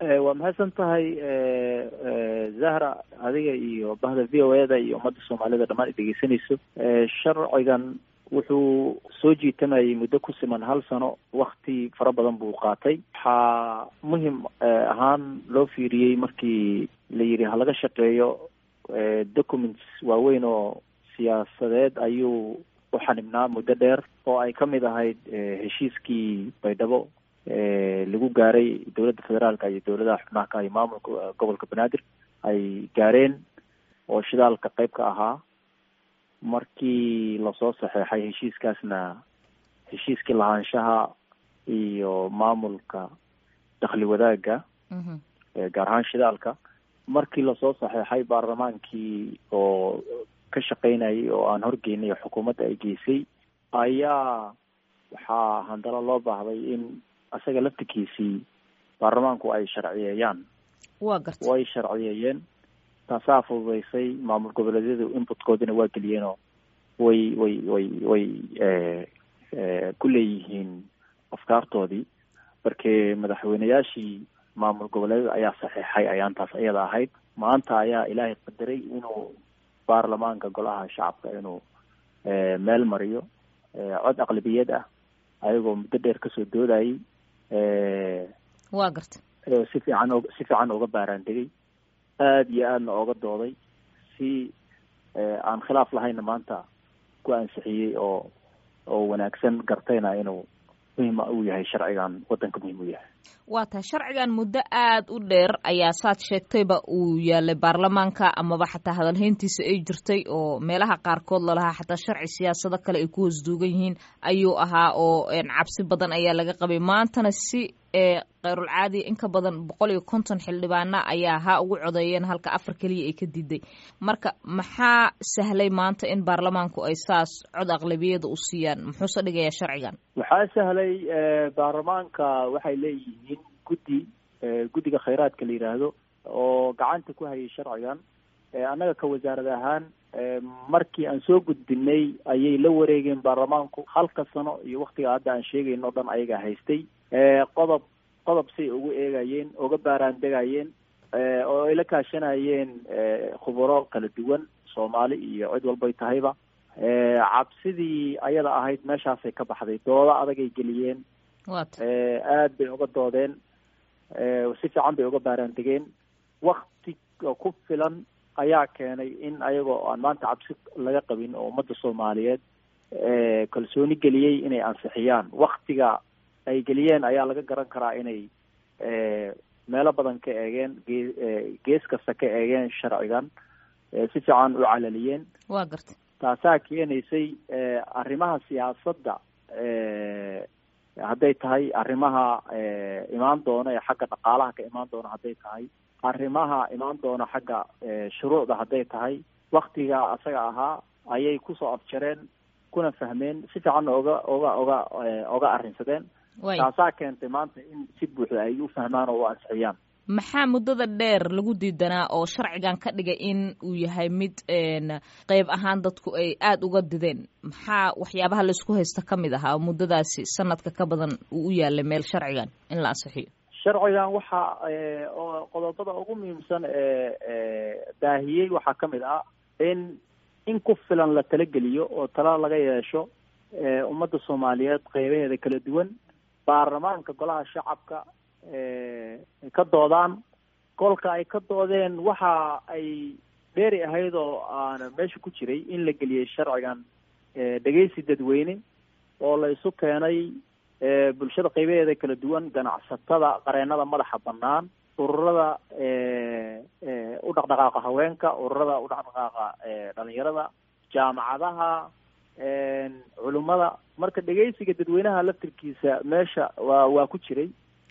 waa mahadsan tahay zahra adiga iyo bahda v o e da iyo ummadda soomaalida dhammaan ay dhegeysanayso sharcigan wuxuu soo jiitamayay muddo ku siman hal sano wakti fara badan buu qaatay waxaa muhim ahaan loo fiiriyey markii la yidhi halaga shaqeeyo documents waaweyn oo siyaasadeed ayuu u xanibnaa muddo dheer oo ay ka mid ahayd heshiiskii baydhabo lagu gaaray dowladda federaalka iyo dowladaha xubnaha ka iyo maamulka gobolka banaadir ay gaareen oo shidaalka qayb ka ahaa markii lasoo saxeexay heshiiskaasna heshiiskii lahaanshaha iyo maamulka dakhli wadaagga gaar ahaan shidaalka markii lasoo saxeexay baarlamaankii oo ka shaqeynayay oo aan horgeynay oo xukuumadda ay geysay ayaa waxaa handalo loo baahday in isaga laftikiisii baarlamaanku ay sharciyeeyaan wa garta way sharciyeeyeen taasaa fududeysay maamul goboleedyadu inputkoodina waa geliyeenoo way way way way ku leeyihiin afkaartoodii markee madaxweyneyaashii maamul goboleedyada ayaa saxiixay ayaantaas iyada ahayd maanta ayaa ilaahay qadaray inuu baarlamaanka golaha shacabka inuu meel mariyo cod aqlabiyad ah ayagoo muddo dheer kasoo doodayay wa garta si fiican o si fiican uga baaraan degay aada iyo aadna ooga dooday si aan khilaaf lahayna maanta ku ansixiyey oo oo wanaagsan gartayna inuu muhim uu yahay sharcigan waddanka muhim u yahay waa tahay sharcigan muddo aada u dheer ayaa saad sheegtayba uu yaalay baarlamaanka amaba xataa hadalhayntiisa ay jirtay oo meelaha qaarkood lalahaa xataa sharci siyaasado kale ay ku hoos duugan yihiin ayuu ahaa oo cabsi badan ayaa laga qabay maantana si khayrul caadi in ka badan boqol iyo konton xildhibaana ayaa ha ugu codeeyeen halka afar keliya ay ka diiday marka maxaa sahlay maanta in baarlamaanku ay saas cod aqlabiyada u siiyaan muxuuse dhigayaa sharcigan waxaa sahlay baarlamaanka waxay leeyihiin guddi guddiga khayraadka la yidhaahdo oo gacanta ku hayay sharcigan annaga ka wasaarad ahaan markii aan soo gudbinay ayay la wareegeen baarlamaanku halka sano iyo waktiga hadda aan sheegayno o dhan ayaga haystay qodob qodob say ugu eegayeen uga baaraan degayeen oo ay la kaashanayeen khuburo kala duwan soomaali iyo cid walbay tahayba cabsidii ayada ahayd meeshaasay ka baxday doodo adagay geliyeen aad bay uga doodeen si fiican bay uga baaraan degeen wakti ku filan ayaa keenay in ayagoo aan maanta cabsi laga qabin oo ummadda soomaaliyeed kalsooni geliyey inay ansixiyaan waktiga ay geliyeen ayaa laga garan karaa inay meelo badan ka eegeen gee gees kasta ka eegeen sharcigan si fiican u calaliyeen wa garta taasaa keenaysay arrimaha siyaasadda hadday tahay arrimaha imaan doona ee xagga dhaqaalaha ka imaan doona hadday tahay arrimaha imaan doona xagga shuruucda hadday tahay waktiga asaga ahaa ayay kusoo afjareen kuna fahmeen si fiicanna oga oga oga oga arrinsadeen taasaa keentay maanta in si buuxda ay u fahmaan oo u ansixiyaan maxaa muddada dheer lagu diidanaa oo sharcigan ka dhigay in uu yahay mid qeyb ahaan dadku ay aada uga dideen maxaa waxyaabaha laisku haysta ka mid ahaa oo muddadaasi sanadka ka badan uu u yaalay meel sharcigan in la ansixiyo sharcigan waxa oo qodobada ugu muhiimsan ee daahiyey waxaa ka mid ah in in ku filan la talageliyo oo tala laga yeesho ummadda soomaaliyeed qeybaheeda kala duwan baarlamaanka golaha shacabka ka doodaan kolka ay ka doodeen waxa ay dheeri ahayd oo aana meesha ku jiray in la geliyey sharcigan dhegeysi dadweyne oo la isu keenay bulshada qeybaheeda kala duwan ganacsatada qareenada madaxa banaan ururada u dhaqdhaqaaqa haweenka ururada u dhaqdhaqaaqa dhalinyarada jaamacadaha culimada marka dhegeysiga dadweynaha laftirkiisa meesha waa waa ku jiray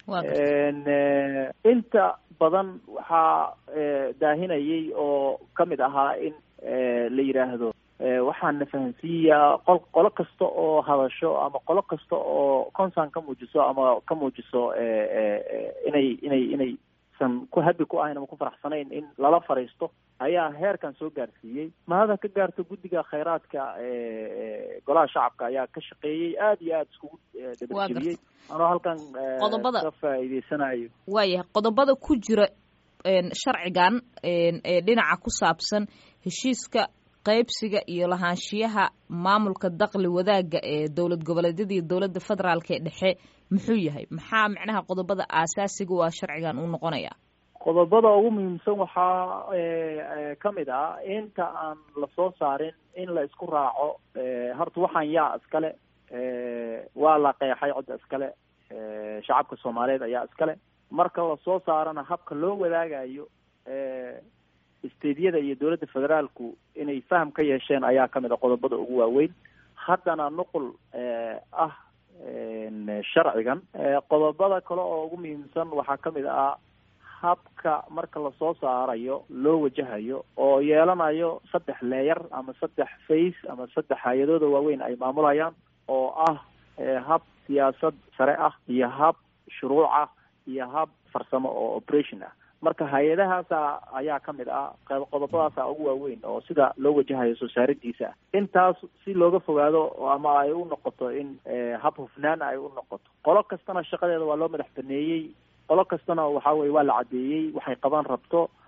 inta badan waxaa daahinayay oo kamid ahaa in la yidhaahdo waxaan na fahansiiyaa qol qolo kasta oo hadasho ama qolo kasta oo concern ka muujiso ama ka muujiso inay inay inay aysan ku habi ku ahayn ama ku faraxsanayn in lala fariisto ayaa heerkan soo gaarsiiyey mahada ka gaarto guddiga khayraadka golaha shacabka ayaa ka shaqeeyey aada iyo aada iskugu dabageliyey anoo halkan qodobada ka faa'iideysanayo waayahay qodobada ku jira sharcigan ee dhinaca ku saabsan heshiiska qaybsiga iyo lahaanshiyaha maamulka dakli wadaagga ee dowlad goboleedyada iyo dowladda federaalk ee dhexe muxuu yahay maxaa macnaha qodobada aasaasiga waa sharcigan uu noqonaya qodobada ugu muhiimsan waxaa ka mid ah inta aan lasoo saarin in la isku raaco horta waxaan yaa iskale waa la qeexay codda iskale shacabka soomaaliyeed ayaa iskale marka lasoo saarana habka loo wadaagayo stediyada iyo dowladda federaalku inay faham ka yeesheen ayaa kamid a qodobada ugu waaweyn haddana nuqul ah sharcigan qodobada kale oo ugu muhiimsan waxaa kamid ah habka marka lasoo saarayo loo wajahayo oo yeelanayo saddex leeyar ama saddex face ama saddex hay-adooda waaweyn ay maamulayaan oo ah hab siyaasad sare ah iyo hab shuruuc ah iyo hab farsamo oo operation ah marka hay-adahaasa ayaa kamid ah qodobadaasa ugu waaweyn oo sida loo wajahayo soo saaridiisa intaas si looga fogaado ama ay u noqoto in hab hufnaan ay u noqoto qolo kastana shaqadeeda waa loo madax baneeyey qolo kastana waxa weye waa la caddeeyey waxay qaban rabto